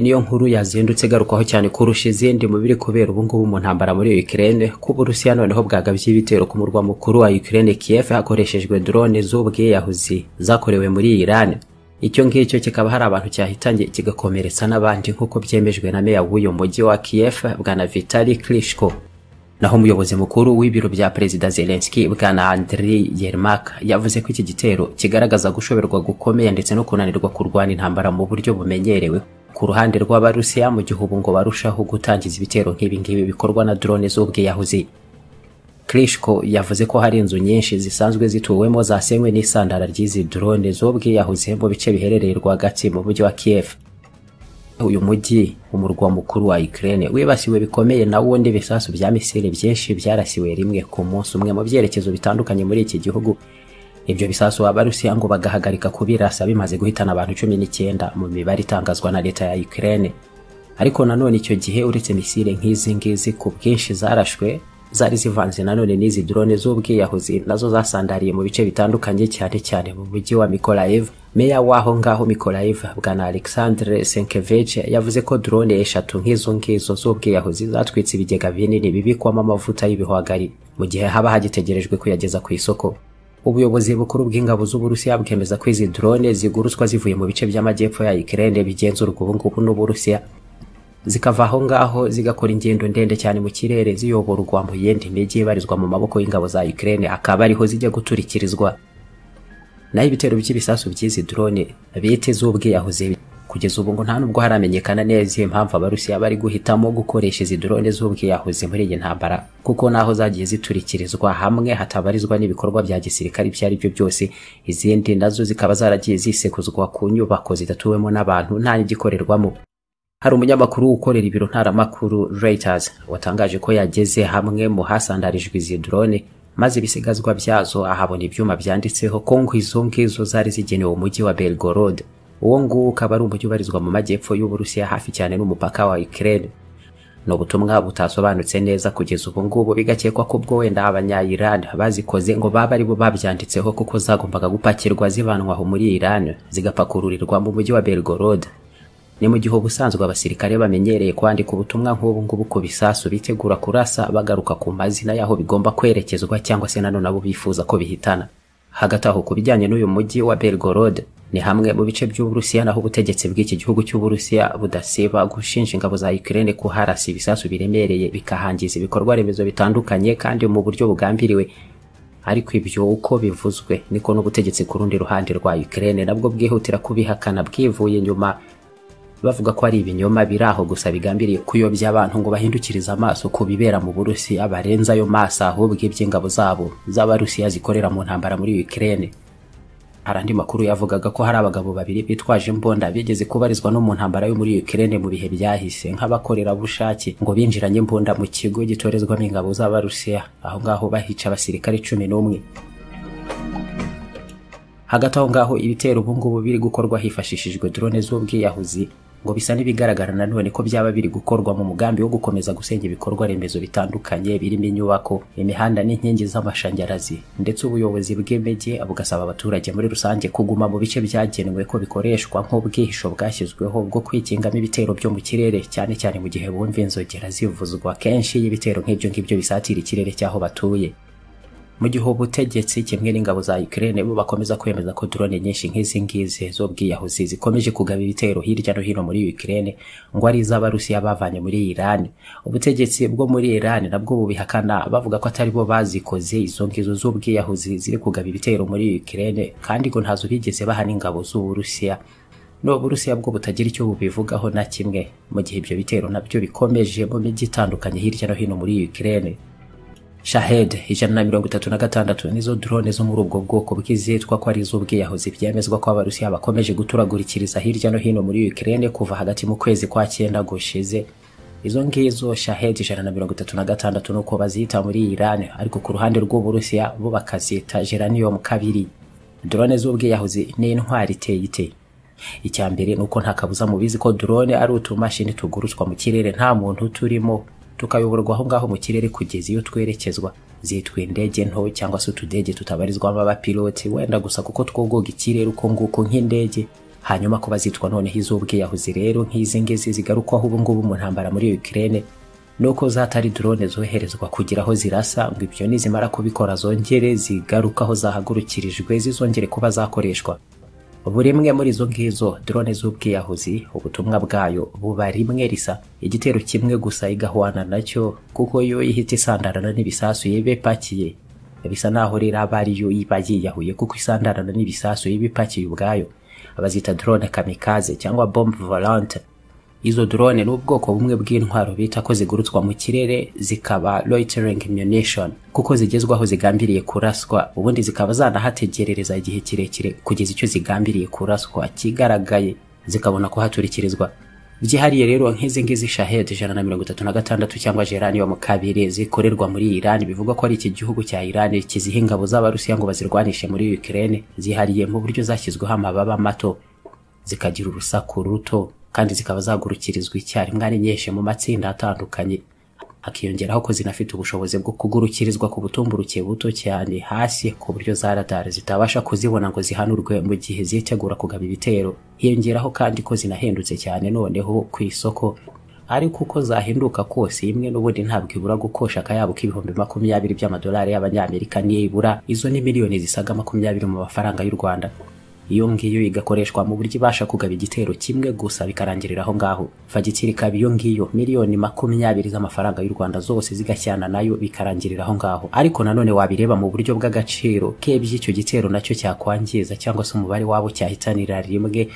niyo nkuru yazindutse igarukwaho cyane kurusha izindi mu biri kubera ubungubu mu ntambara muri Ukraine kuba Uburusiya noneho bwagabye ibitero ku murwa mukuru wa Ukraine Kiev hakoreshejwe drone z'ubwiyahuzi zakorewe muri Iran icyo ngicyo kikaba hari abantu cyahitanye kigakomeretsa n'abandi nk'uko byemejwe na meya w'uyu mujyi wa Kiev bwana Vitali Klitschko naho umuyobozi mukuru w'ibiro bya perezida Zelensky bwana Andriy Yermak yavuze ko iki gitero kigaragaza gushoberwa gukomeye ndetse no kunanirwa kurwana intambara mu buryo bumenyerewe ku ruhande rw'abarusiya mu gihe ubu ngo barushaho gutangiza ibitero nk'ibi ngibi bikorwa na drone z'ubwiyahuzi Klitschko yavuze ko hari inzu nyinshi zisanzwe zituwemo zasenywe n'isandara ry'izi drone z'ubwiyahuzi mu bice biherereye rwagati mu mujyi wa Kiev uyu mujyi umurwa mukuru wa Ukraine wibasiwe bikomeye na wo n'ibisasu bya misile byinshi byarasiwe rimwe ku munsi umwe mu byerekezo bitandukanye muri iki gihugu ibyo bisasu abarusiya ngo bagahagarika kubirasa bimaze guhitana abantu cumi n'icyenda mu mibare itangazwa na leta ya Ukraine ariko nanone icyo gihe uretse misile nk'izi ngizi ku bwinshi zarashwe zari zivanze nanone n'izi drone z'ubwiyahuzi nazo zasandariye mu bice bitandukanye cyane cyane mu mujyi wa Mykolaiv meya waho ngaho Mykolaiv bwana Alexandre Senkevich yavuze ko drone eshatu nk'izo ngizo z'ubwiyahuzi zatwitse ibigega binini bibikwamo amavuta y'ibihwagari mu gihe haba hagitegerejwe kuyageza ku isoko ubuyobozi bukuru bw'ingabo z'uburusiya bwemeza ko izi drone zigurutswa zivuye mu bice by'amajyepfo ya Ukraine bigenzurwa ubu ngubu n'uburusiya zikava aho ngaho zigakora ingendo ndende cyane mu kirere ziyoborwa mu yindi mijyi ibarizwa mu maboko y'ingabo za Ukraine akaba ariho zijya guturikirizwa naho ibitero by'ibisasu by'izi drone bite z'ubwiyahuzi kugeza ubu ngo nta nubwo haramenyekana neza impamvu abarusiya bari guhitamo gukoresha izi drone z'ubwiyahuzi muri iyi ntambara kuko naho zagiye ziturikirizwa hamwe hatabarizwa n'ibikorwa bya gisirikare ibyo ari byo byose izindi nazo zikaba zaragiye zisekuzwa ku nyubako zidatuwemo n'abantu nta n'igikorerwamo hari umunyamakuru ukorera ibiro ntaramakuru Reuters watangaje ko yageze hamwe mu hasandarijwe izi drone maze ibisigazwa byazo ahabona ibyuma byanditseho ko ngo izo ngizo zari zigenewe umujyi wa Belgorod uwo nguwo ukaba ari umujyi ubarizwa mu majyepfo y'Uburusiya hafi cyane n'umupaka wa Ukraine ni ubutumwa butasobanutse neza kugeza ubu ngubu bigakekwa ko ubwo wenda abanya-Iran bazikoze ngo baba ari bo babyanditseho kuko zagombaga gupakirwa zivanwa aho muri Iran zigapakururirwa mu mujyi wa Belgorod ni mu gihe ubusanzwe abasirikare bamenyereye kwandika ubutumwa nk'ubu ngubu ku bisasu bitegura kurasa bagaruka ku mazina y'aho bigomba kwerekezwa cyangwa se nanone abo bifuza ko bihitana hagati aho ku bijyanye n'uyu mujyi wa Belgorod ni hamwe mu bice by'Uburusiya naho ubutegetsi bw'iki gihugu cy'Uburusiya budasiba gushinja ingabo za Ukraine kuharasa ibisasu biremereye bikahangiza ibikorwa remezo bitandukanye kandi mu buryo bugambiriwe ariko ibyo uko bivuzwe niko n'ubutegetsi ku rundi ruhande rwa Ukraine nabwo bwihutira kubihakana bwivuye inyuma bavuga ko ari ibinyoma biri aho gusa bigambiriye kuyobya abantu ngo bahindukirize amaso ku bibera mu Burusiya barenza ayo maso ahubwo iby'ingabo zabo z'Abarusiya zikorera mu ntambara muri Ukraine hari andi makuru yavugaga ko hari abagabo babiri bitwaje imbunda bigeze kubarizwa no mu ntambara yo muri Ukraine mu bihe byahise nk'abakorerabushake ngo binjiranye imbunda mu kigo gitorezwamo ingabo z'Abarusiya aho ngaho bahica abasirikare cumi n'umwe hagati aho ngaho ibitero ubu ngubu biri gukorwa hifashishijwe drone z'ubwiyahuzi ngo bisa n'ibigaragara nanone ko byaba biri gukorwa mu mugambi wo gukomeza gusenya ibikorwa remezo bitandukanye birimo inyubako imihanda n'inkingi z'amashanyarazi ndetse ubuyobozi bw'imijyi bugasaba abaturage muri rusange kuguma mu bice byagenwe ko bikoreshwa nk'ubwihisho bwashyizweho bwo kwikingamo ibitero byo mu kirere cyane cyane mu gihe bumva inzogera zivuzwa kenshi y'ibitero nk'ibyo ngibyo bisatira ikirere cy'aho batuye mu gihe ubutegetsi kimwe n'ingabo za Ukraine bo bakomeza kwemeza ko drone nyinshi nk'izi ngizi z'ubwiyahuzi zikomeje kugaba ibitero hirya no hino muri Ukraine ngo ari iz'Abarusiya bavanye muri Iran ubutegetsi bwo muri Iran nabwo bubihakana bavuga ko atari bo bazikoze izo ngizo z'ubwiyahuzi ziri kugaba ibitero muri Ukraine kandi ngo ntazo bigeze bahana ingabo z'Uburusiya n'uburusiya bwo butagira icyo bubivugaho na kimwe mu gihe ibyo bitero nabyo bikomeje mu mijyi itandukanye hirya no hino muri Ukraine Shahed ijana na mirongo itatu na gatandatu nizo drone zo muri ubwo bwoko bw'izitwa ko ari iz'ubwiyahuzi byemezwa ko abarusiya bakomeje guturagurikiriza hirya no hino muri Ukraine kuva hagati mu kwezi kwa cyenda gushize izo ngizo Shahed ijana na mirongo itatu na gatandatu nuko bazita muri Iran ariko ku ruhande rw'uburusiya bo bakazita Geranium kabiri drone z'ubwiyahuzi ni intwari iteye iteye icya mbere ni uko nta kabuza mubizi ko drone ari utumashini tugurutswa mu kirere nta muntu turimo tukayoborwa aho ngaho mu kirere kugeza iyo twerekezwa zitwa indege nto cyangwa se utudege tutabarizwamo abapiloti wenda gusa kuko twogoga ikirere uko nguko nk'indege hanyuma ko bazicwa noneho iz'ubwiyahuzi rero nk'izi ngizi zigarukwaho ubu ngubu mu ntambara muri Ukraine nuko zatari drone zoherezwa kugira aho zirasa ngo ibyo nizimara kubikora zongere zigaruka aho zahagurukirijwe zizongere kuba zakoreshwa buri imwe muri izo ngizo drone z'ubwiyahuzi ubutumwa bwayo buba rimwe risa igitero kimwe gusa igahwana nacyo kuko yo ihita isandarana n'ibisasu yebe ipakiye bisa naho rero aba ari yo iba yiyahuye kuko isandarana n'ibisasu yebe ipakiye ubwayo abazita drone kamikaze cyangwa bombe volante izo drone ni ubwoko bumwe bw'intwaro bita ko zigurutswa mu kirere zikaba loitering munition kuko zigezwaho zigambiriye kuraswa ubundi zikaba zanahategerereza igihe kirekire kugeza icyo zigambiriye kuraswa kigaragaye zikabona kuhaturikirizwa byihariye rero nk'izi ngizi shahed ijana na mirongo itatu na gatandatu cyangwa geranium kabiri zikorerwa muri iran bivugwa ko ari iki gihugu cya iran kiziha ingabo z'abarusiya ngo bazirwanishe muri ukraine zihariye mu buryo zashyizweho amababa mato zikagira urusaku ruto kandi zikaba zagurukirizwa icyarimwe ari nyinshi mu matsinda atandukanye hakiyongeraho ko zinafite ubushobozi bwo kugurukirizwa ku butumburuke buto cyane hasi ku buryo za radar zitabasha kuzibona ngo zihanurwe mu gihe zitegura kugaba ibitero hiyongeraho kandi ko zinahendutse cyane noneho ku isoko ariko uko zahinduka kose imwe n'ubundi ntabwo ibura gukosha akayabo k'ibihumbi makumyabiri by'amadolari y'abanyamerika niyo ibura izo ni miliyoni zisaga makumyabiri mu mafaranga y'u rwanda iyo ngiyo igakoreshwa mu buryo ibasha kugaba igitero kimwe gusa bikarangirira aho ngaho fagitire ikaba iyo ngiyo miliyoni makumyabiri z'amafaranga y'u rwanda zose zigashyana nayo bikarangirira aho ngaho ariko nanone wabireba mu buryo bw'agaciro k'iby'icyo gitero nacyo cyakwangiza cyangwa se umubare wabo cyahitanira rimwe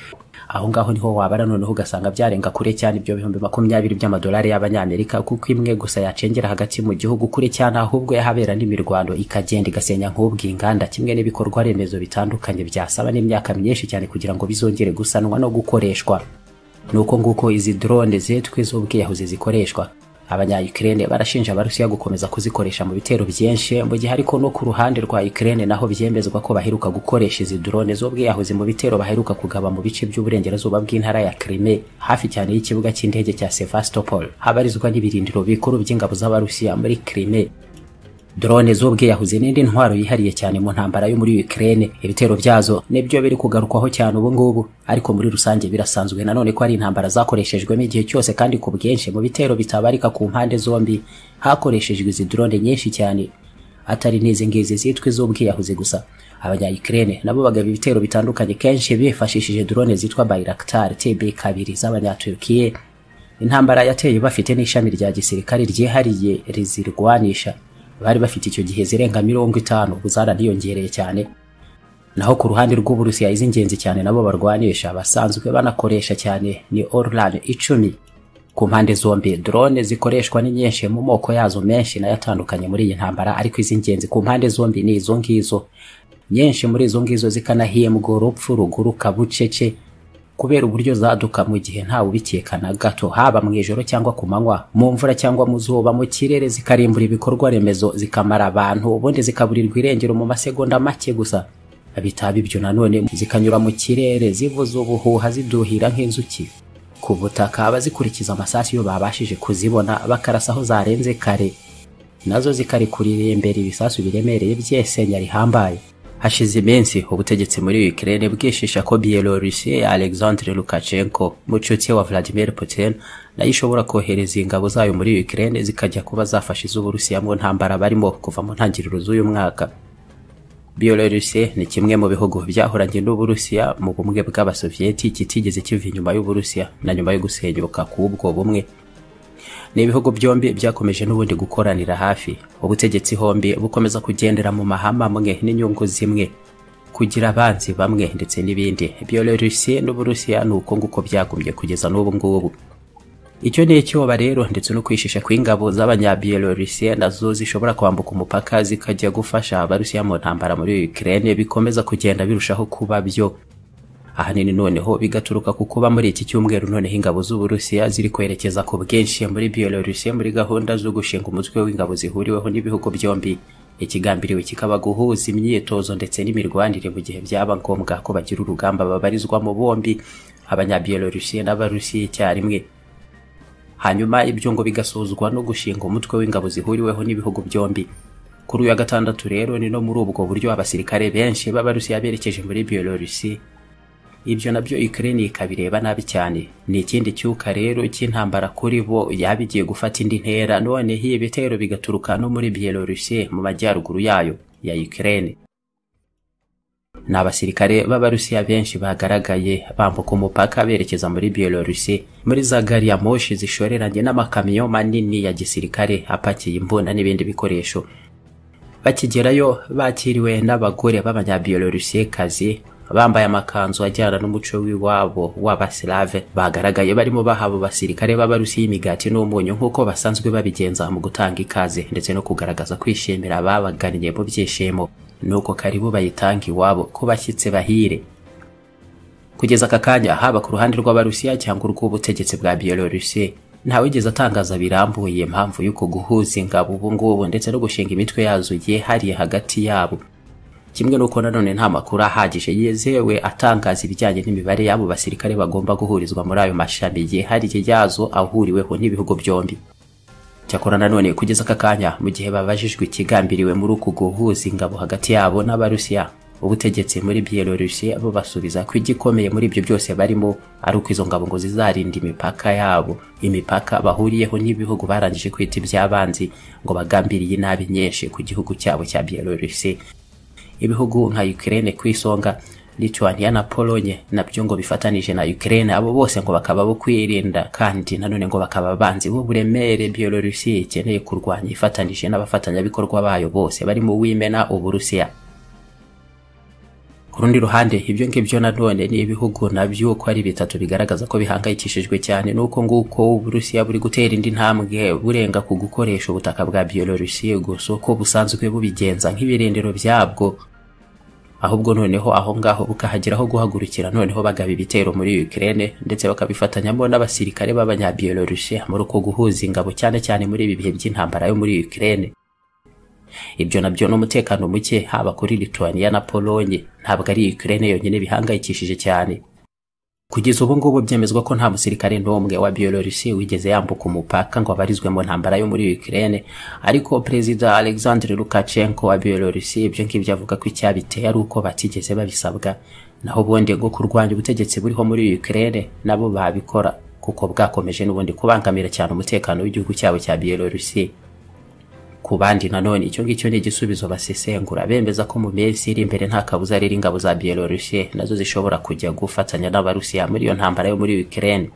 aho ngaho niho wabara noneho ugasanga byarenga kure cyane ibyo bihumbi makumyabiri by'amadolari y'abanyamerika kuko imwe gusa yacengera hagati mu gihugu kure cyane ahubwo yahabera n'imirwano ikagenda igasenya nk'ubwo inganda kimwe n'ibikorwa remezo bitandukanye byasaba n'imyaka imyaka myinshi cyane kugira ngo bizongere gusanwa no gukoreshwa nuko nguko izi drone zetwe z'ubwiyahuzi zikoreshwa abanya Ukraine barashinja abarusiya gukomeza kuzikoresha mu bitero byinshi mu gihe ariko no ku ruhande rwa Ukraine naho byemezwa ko baheruka gukoresha izi drone z'ubwiyahuzi mu bitero baheruka kugaba mu bice by'uburengerazuba bw'intara ya Crimea hafi cyane y'ikibuga cy'indege cya Sevastopol habarizwa n'ibirindiro bikuru by'ingabo z'abarusiya muri Crimea drone z'ubwiyahuzi n'indi ntwaro yihariye cyane mu ntambara yo muri Ukraine ibitero byazo nibyo biri kugarukwaho cyane ubu ngubu ariko muri rusange birasanzwe nanone ko ari intambara zakoreshejwemo igihe cyose kandi ku bwinshi mu bitero bitabarika ku mpande zombi hakoreshejwe izi drone nyinshi cyane atari n'izi ngizi zitwa iz'ubwiyahuzi gusa abanya Ukraine nabo bagaba ibitero bitandukanye kenshi bifashishije drone zitwa Bayraktar TB2 z'abanyaturukiye intambara yateye bafite n'ishami rya gisirikare ryihariye rizirwanisha bari bafite icyo gihe zirenga mirongo itanu ubu zaraniyongereye cyane naho ku ruhande rw'uburusiya iz'ingenzi cyane nabo barwanisha basanzwe banakoresha cyane ni orlan icumi ku mpande zombi drone zikoreshwa ni nyinshi mu moko yazo menshi nayo atandukanye muri iyi ntambara ariko iz'ingenzi ku mpande zombi ni izo ngizo nyinshi muri izo ngizo zikanahembwa urupfu ruguruka bucece kubera uburyo zaduka mu gihe ntawe ubikekana gato haba mu ijoro cyangwa ku manywa mu mvura cyangwa mu zuba mu kirere zikarimbura ibikorwa remezo zikamara abantu ubundi zikaburirwa irengero mu masegonda make gusa bitaba ibyo nanone zikanyura mu kirere zivuza ubuhuha ziduhira nk'inzuki ku butaka bazikurikiza amasasu iyo babashije kuzibona bakarasa aho zarenze kare nazo zikarikurira imbere ibisasu biremereye byesenya rihambaye hashize iminsi ubutegetsi muri Ukraine bwishisha ko Bielorusi Alexandre Lukashenko mucuti wa Vladimir Putin nayo ishobora kohereza ingabo zayo muri Ukraine zikajya kuba zafasha iz'Uburusiya mu ntambara barimo kuva mu ntangiriro z'uyu mwaka Bielorusi ni kimwe mu bihugu byahoranye n'Uburusiya mu bumwe bw'Abasoviyeti kitigeze kiva inyuma y'Uburusiya na nyuma yo gusenyuka k'ubwo bumwe ni ibihugu byombi byakomeje n'ubundi gukoranira hafi ubutegetsi hombi bukomeza kugendera mu mahama amwe n'inyungu zimwe kugira abanzi bamwe ndetse n'ibindi byorerusi n'uburusiya ni uko nguko byagumye kugeza n'ubu ngubu icyo ni icyoba rero ndetse no kwishisha kw'ingabo z'abanyabielorusiya nazo zishobora kwambuka umupaka zikajya gufasha abarusiya mu ntambara muri ukraine bikomeza kugenda birushaho kuba byo ahanini noneho bigaturuka ku kuba muri iki cyumweru noneho ingabo z'uburusiya ziri kwerekeza ku bwinshi muri byelorusiya muri gahunda zo gushinga umutwe w'ingabo zihuriweho n'ibihugu byombi ikigambiriwe kikaba guhuza imyitozo ndetse n'imirwanire mu gihe byaba ngombwa ko bagira urugamba babarizwamo bombi abanyabyelorusiya n'abarusiya icyarimwe hanyuma ibyo ngo bigasuzwa no gushinga umutwe w'ingabo zihuriweho n'ibihugu byombi kuri uyu wa gatandatu rero ni no muri ubwo buryo abasirikare benshi b'abarusiya berekeje muri byelorusiya ibyo nabyo Ukraine ikabireba nabi cyane ni ikindi cyuka rero cy'intambara kuri bo yaba igiye gufata indi ntera none hiye ibitero bigaturuka no muri Byelorusiya mu majyaruguru yayo ya Ukraine ni abasirikare b'abarusiya benshi bagaragaye bambuka umupaka berekeza muri Byelorusi muri za gari ya moshi zishoreranye n'amakamyo manini ya gisirikare apakiye imbunda n'ibindi bikoresho bakigerayo bakiriwe n'abagore b'abanyabyelorusiekazi bambaye amakanzu ajyana n'umuco w'iwabo w'abasilave bagaragaye barimo baha abo basirikare b'abarusiya imigati n'umunyu nk'uko basanzwe babigenza mu gutanga ikaze ndetse no kugaragaza kwishimira ababagannye mu byishimo nuko karibu bayitanga iwabo ku bashyitsi bahire kugeza aka kanya haba ku ruhande rw'abarusiya cyangwa urw'ubutegetsi bwa biyelorusiya ntawigeze atangaza birambuye impamvu y'uko guhuza ingabo ubu ngubu ndetse no gushinga imitwe yazo yihariye hagati yabo kimwe n'uko nanone nta makuru ahagije yizewe atangaza ibijyanye n'imibare y'abo basirikare bagomba guhurizwa muri ayo mashami yihariye yazo ahuriweho n'ibihugu byombi cyakora nanone kugeza aka kanya mu gihe babajijwe ikigambiriwe muri uku guhuza ingabo hagati yabo n'abarusiya ubutegetsi muri byelorusiya bo basubiza ko igikomeye muri ibyo byose barimo ari uko izo ngabo ngo zizarinda imipaka yabo imipaka bahuriyeho n'ibihugu barangije kwita iby'abanzi ngo bagambiriye inabi nyinshi ku gihugu cyabo cya byelorusiya ibihugu nka ukraine ku isonga Lithuania na Polonye nabyo ngo bifatanije na Ukraine abo bose ngo bakaba bo kwirinda kandi nanone ngo bakaba banzi b'uburemere Byelorusiya ikeneye kurwanya ifatanije n'abafatanyabikorwa bayo bose bari mu wimena Uburusiya ku rundi ruhande ibyo ngibyo nanone ni ibihugu nabyo uko ari bitatu bigaragaza ko bihangayikishijwe cyane n'uko nguko Uburusiya buri gutera indi ntambwe burenga ku gukoresha ubutaka bwa Byelorusiya gusa uko busanzwe bubigenza nk'ibirindiro byabwo ahubwo noneho aho ngaho bukahageraho guhagurukira noneho bagaba ibitero muri Ukraine ndetse bakabifatanyamo n'abasirikare b'abanyabyelorusiya muri uko guhuza ingabo cyane cyane muri ibi bihe by'intambara yo muri Ukraine ibyo nabyo n'umutekano muke haba kuri Lithuania na Polonye ntabwo ari Ukraine yonyine bihangayikishije cyane kugeza ubu ngubu byemezwa ko nta musirikare n'umwe wa Byelorusiya wigeze yambuka umupaka ngo abarizwe mu ntambara yo muri Ukraine ariko perezida Alexander Lukashenko wa Byelorusiya ibyo ngibyo avuga ko icyabiteye ari uko batigeze babisabwa naho ubundi ngo kurwanya ubutegetsi buriho muri Ukraine nabo babikora kuko bwakomeje n'ubundi kubangamira cyane umutekano w'igihugu cyabo cya Byelorusiya ku bandi nanone icyo ngicyo ni igisubizo basesengura bemeza ko mu minsi iri imbere nta kabuza riri ingabo za Byelorusiya nazo zishobora kujya gufatanya n'abarusiya muri iyo ntambara yo muri Ukraine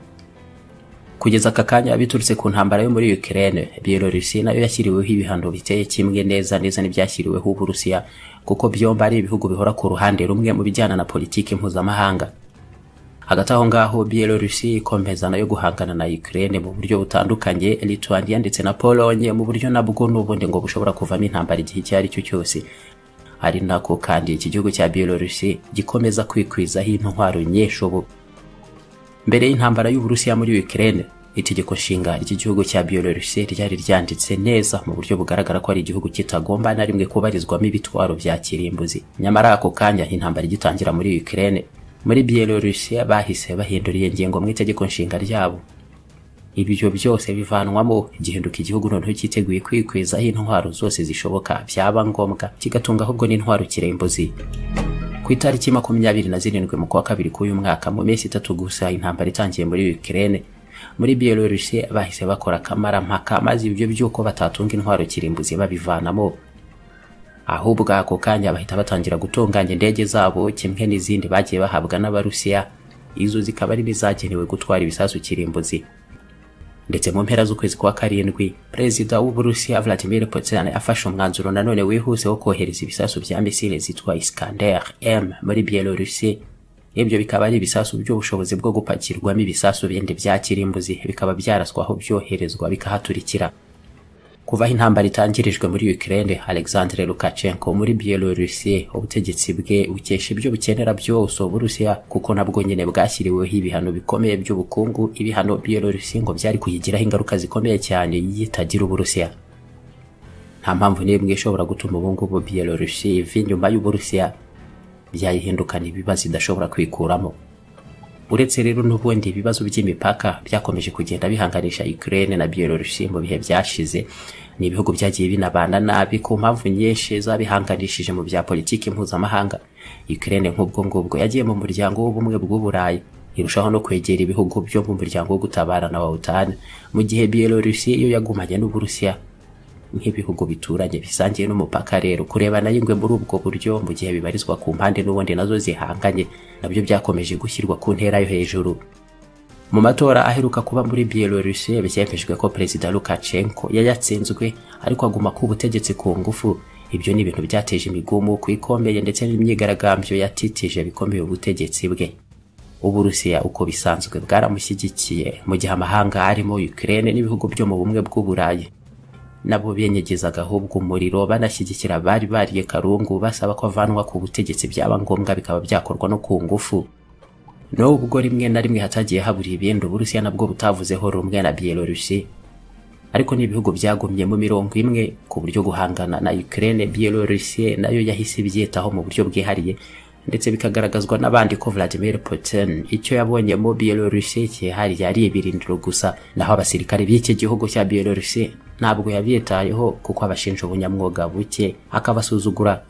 kugeza aka kanya biturutse ku ntambara yo muri Ukraine Byelorusiya nayo yashyiriweho ibihano biteye kimwe neza neza n'ibyashyiriweho Uburusiya kuko byombi ari ibihugu bihora ku ruhande rumwe mu bijyana na politiki mpuzamahanga hagati aho ngaho Byelorusiya ikomeza nayo guhangana na Ukraine mu buryo butandukanye Lithuania ndetse na Polonye mu buryo nabwo n'ubundi ngo bushobora kuvamo intambara igihe icyo ari cyo cyose ari nako kandi iki gihugu cya Byelorusiya gikomeza kwikwizaho intwaro nyinshi ubu mbere y'intambara y'Uburusiya muri Ukraine itegeko nshinga ry'igihugu cya Byelorusiya ryari ryanditse neza mu buryo bugaragara ko ari igihugu kitagomba na rimwe kubarizwamo ibitwaro bya kirimbuzi nyamara ako kanya intambara igitangira muri Ukraine muri Byelorusiya bahise bahindura iyo ngingo mu itegeko nshinga ryabo ibyo byose bivanwamo gihinduka igihugu noneho cyiteguye kwikwizaho intwaro zose zishoboka byaba ngombwa kigatunga ahubwo n'intwaro kirembuzi ku itariki makumyabiri na zirindwi mu kwa kabiri k'uyu mwaka mu minsi itatu gusa intambara itangiye muri Ukraine muri Byelorusiya bahise bakora akamarampaka maze ibyo by'uko batatunga intwaro kirimbuzi babivanamo ahubwo ako kanya bahita batangira gutunganya indege zabo kimwe n'izindi bagiye bahabwa n'abarusiya izo zikaba ari n'izagenewe gutwara ibisasu kirimbuzi ndetse mu mpera z'ukwezi kwa karindwi perezida w'uburusiya vladimir putin afashe umwanzuro nanone wihuse wo kohereza ibisasu bya misile zitwa iskander m muri byelorusiya ibyo bikaba ari ibisasu by'ubushobozi bwo gupakirwamo ibisasu bindi bya kirimbuzi bikaba byaraswa aho byoherezwa bikahaturikira kuva aho intambara itangirijwe muri Ukraine Alexander Lukashenko muri Byelorusiya ubutegetsi bwe bukesha ibyo bukenera byose Uburusiya kuko nabwo nyine bwashyiriweho ibihano bikomeye by'ubukungu ibihano Byelorusiya ngo byari kuyigiraho ingaruka zikomeye cyane yitagira Uburusiya nta mpamvu n'imwe ishobora gutuma ubu ngubu Byelorusiya iva inyuma y'Uburusiya byayihindukana ibibazo idashobora kwikuramo uretse rero n'ubundi ibibazo by'imipaka byakomeje kugenda bihanganisha Ukraine na Byelorusi mu bihe byashize ni ibihugu byagiye binabana nabi ku mpamvu nyinshi zabihanganishije mu bya politiki mpuzamahanga Ukraine nk'ubwo ngubwo yagiye mu muryango w'ubumwe bw'uburayi irushaho no kwegera ibihugu byo mu muryango wo gutabarana wa OTAN mu gihe Byelorusi yo yagumanye n'Uburusiya nk'ibihugu bituranye bisangiye n'umupaka rero kurebana y'ingwe muri ubwo buryo mu gihe bibarizwa ku mpande n'ubundi nazo zihanganye nabyo byakomeje gushyirwa ku ntera yo hejuru mu matora aheruka kuba muri Byelorusi byemejwe ko Perezida Lukashenko yayatsinzwe ariko aguma ku butegetsi ku ngufu ibyo ni ibintu byateje imigomo ku ikomeye ndetse n'imyigaragambyo yatitije bikomeye ubutegetsi bwe uburusiya uko bisanzwe bwaramushyigikiye mu gihe amahanga arimo Ukraine n'ibihugu byo mu bumwe bw'uburayi nabo binyegezaga ahubwo umuriro banashyigikira abari bariye karungu basaba ko avanwa ku butegetsi byaba ngombwa bikaba byakorwa no ku ngufu n'ubwo rimwe na rimwe hatagiye habura ibindi uburusiya nabwo butavuzeho rumwe na Byelorusi ariko n'ibihugu byagumye mu mirongo imwe ku buryo guhangana na Ukraine Byelorusi nayo yahise ibyitaho mu buryo bwihariye ndetse bikagaragazwa n'abandi ko Vladimir Putin icyo yabonye mu Byelorusi cyihariye ari ibirindiro gusa naho abasirikare b'iki gihugu cya Byelorusi ntabwo yabyitayeho kuko abashinja ubunyamwuga buke akabasuzugura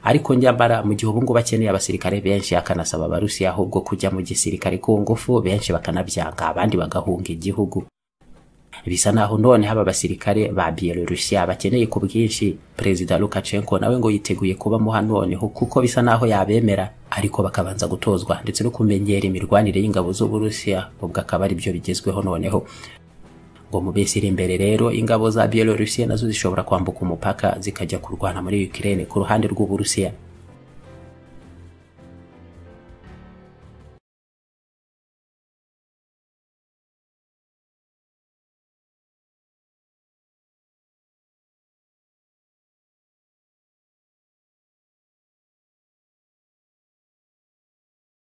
ariko nyamara mu gihe ubungubu akeneye abasirikare benshi akanasaba abarusiya ahubwo kujya mu gisirikare ku ngufu benshi bakanabyanga abandi bagahunga igihugu bisa naho none haba abasirikare ba Byelorusiya bakeneye ku bwinshi Perezida Lukashenko nawe ngo yiteguye kubamo noneho kuko bisa naho yabemera ariko bakabanza gutozwa ndetse no kumenyera imirwanire y'ingabo z'Uburusiya ubwo akaba ari byo bigezweho noneho ngo mu minsi iri imbere rero ingabo za Byelorusiya nazo zishobora kwambuka umupaka zikajya kurwana muri Ukraine ku ruhande rw'Uburusiya